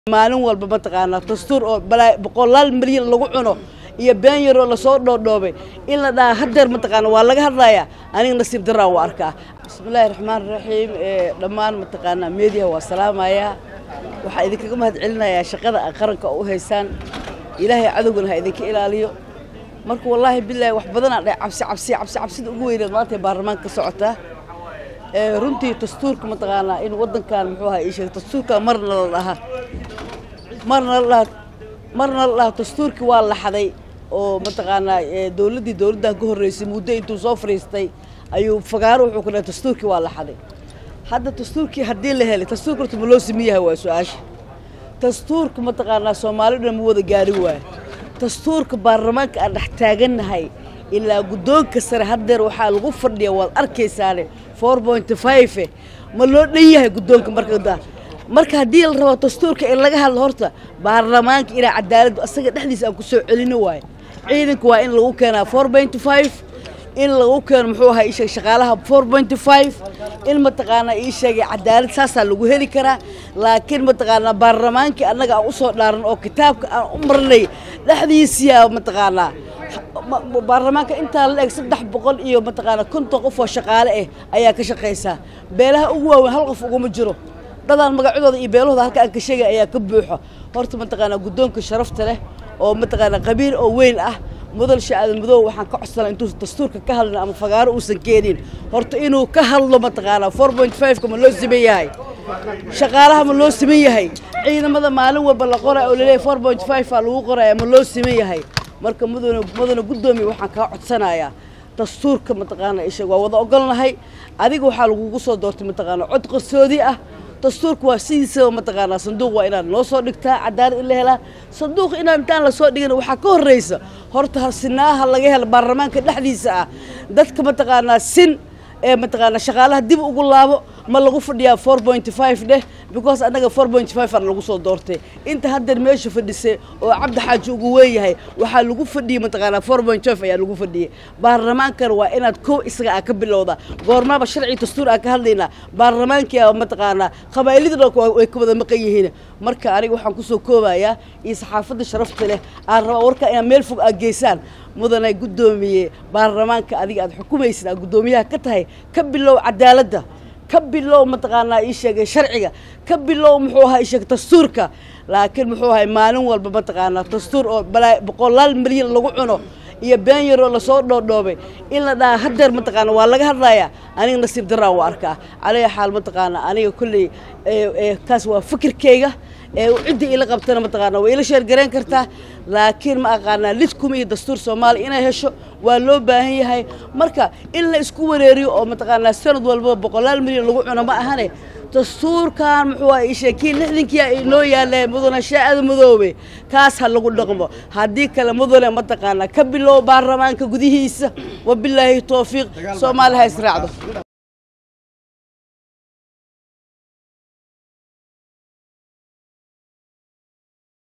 maalin walba mataqaanaa dastuur oo balaa boqolaal milyan lagu cuno iyo been yaroo lasoo dhoodhoobay in la dhaha hadeer mataqaana waa laga hadlayaa aniga nasiib daraan waa arkaa bismillaahi raxmaan raxiim dhammaan mataqaanaa meediyaha waa salaamayaa waxaa idinkaga mahad celinayaa shaqada a qaranka u haysaan ilaahay cadowgana ha idinka ilaaliyo marka wallaahi bilaahi wax badanaa dhahay cabsi cabsi cabsi cabsida ugu weyneed maanta ee baarlamaanka ka socotaa runtii dastuurka mataqaanaa in wadankan muxuu ahaa ii sheegay dastuurka marna la dhaha marna la dhaha marna la dhaha dastuurkii waa laxaday oo mataqaanaa dowladdii dowladdan ka horreysay muddo intuu soo fariistay ayuu fagaaro wuxuu ku dhahay dastuurkii waa laxaday hadda dastuurkii haddii la helay dastuurka horta ma loo simi yahay waa su-aasha dastuurka mataqaanaa soomaalidhan ma wada gaari waayo dastuurka baarlamaanka aan dhex taagannahay ilaa guddoonka sare haddeer waxaa lagu fadhiya waad arkaysaane four pointy five ma loo dhan yahay guddoonka marka marka haddii la rabo dastuurka in laga hadlo horta baarlamaanka inaa cadaaladdu asaga dhexdiisa aan ku soo celino waayo ciidanka waa in lagu keenaa four pointy five in lagu keeno muxuu ahaa ii sheeg shaqaalaha four pointy five in mataqaanaa ii sheegay cadaalad saasaa lagu heli karaa laakiin mataqaanaa baarlamaankii annaga aan usoo dhaaran oo kitaabka aan u marnay dhexdiisiyaa mataqaanaa baarlamaanka intaa la eg saddex boqol iyo mataqaanaa konton qof oo shaqaale ah ayaa ka shaqaysaa beelaha ugu waaweyn hal qof uguma jiro dadaan magacadooda iyo beelahooda halka aan ka sheegay ayaa ka buuxo horta mataqaanaa guddoonka sharafta leh oo mataqaanaa qabiil oo weyn ah mudal shaadan madow waxaan ka codsanaa intuu dastuurka ka hadlin ama fagaaro uusan keenin horta inuu ka hadlo mataqaanaa four point five-ka ma loo siman yahay shaqaalaha ma loo siman yahay ciidamada maalin walba la qoraya oo laleeyahay four point five aa lagu qoraya ma loo siman yahay marka mudane mudane guddoomiya waxaan kaa codsanayaa dastuurka mataqaanaa isheeg waa wada ogolnahay adiga waxaa lagugu soo doortay mataqaanaa cod qarsoodi ah dastuurka waa sidiisaba mataqaanaa sanduuq waa inaad noo soo dhigtaa cadaalad in la helaa sanduuq inaan intaan lasoo dhigin waxaa ka horreysa horta harsinaaha laga hela baarlamaanka dhexdiisa ah dadka mataqaanaa sin ee mataqaanaa shaqaalaha dib ugu laabo ma lagu fadhiyaa four pointy five dheh because annaga four pointy five aan lagu soo doortay inta haddeer meesha fadhisay oo cabdi xaaji ugu weeyahay waxaa lagu fadhiyey mataqaanaa four point five ayaa lagu fadhiyey baarlamaankana waa inaad kow isaga aa ka bilowda goormaaba sharci dastuur aan ka hadlaynaa baarlamaankii mataqaanaa qabaa'ilada dhan way ka wada maqan yihiin marka aniga waxaan kusoo koobayaa iyo saxaafadda sharafta leh aan rabaa warkaa inaad meel fog aad geysaan mudane guddoomiye baarlamaanka adiga aad xukumaysid aad guddoomiyaha ka tahay ka bilow cadaaladda ka bilow mataqaanaa ii sheegay sharciga ka bilow muxuu ahaa ii sheegay dastuurka laakiin muxuu ahay maalin walba mataqaanaa dastuur oo balaa boqolaal milyan lagu cuno iyo been yaroo lasoo dhoodhoobay in la dhaha hadeer mataqaana waa laga hadlayaa aniga nasiib daraan waa arkaa calaya xaal mataqaanaa aniga kolley kaas waa fikirkayga cidda ila qabtana mataqaana waa ila sheergarayn kartaa laakiin ma aqaanaa lidkuma iyo dastuur soomaaliya inay hesho waa loo baahan yahay marka in la isku wareeriyo oo mataqaanaa sanad walba boqolaal milyan lagu cuno ma ahane dastuurkan muxuu ii sheekiin lixdankiia inoo yaalla mudane shaacada madoobe kaas ha lagu dhaqmo haddii kale mudane mataqaanaa ka bilow baarlamaanka gudihiisa wabilaahi towfiiq soomaali ha israacdo